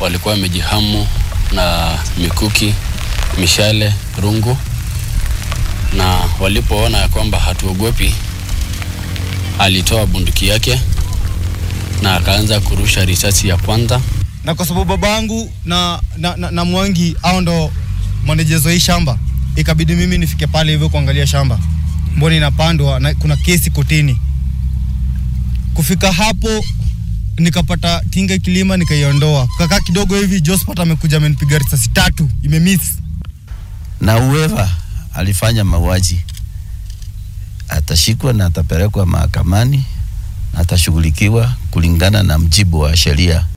walikuwa wamejihamu na mikuki, mishale, rungu, na walipoona ya kwamba hatuogopi, alitoa bunduki yake na akaanza kurusha risasi ya kwanza. na kwa sababu babangu na, na, na, na Mwangi au ndo manejezo hii shamba, ikabidi mimi nifike pale hivyo kuangalia shamba mbona inapandwa na kuna kesi kotini. Kufika hapo nikapata kinga kilima nikaiondoa, kakaa kidogo hivi Josphat amekuja amenipiga risasi tatu imemiss. na whoever alifanya mauaji atashikwa na atapelekwa mahakamani na atashughulikiwa kulingana na mjibu wa sheria.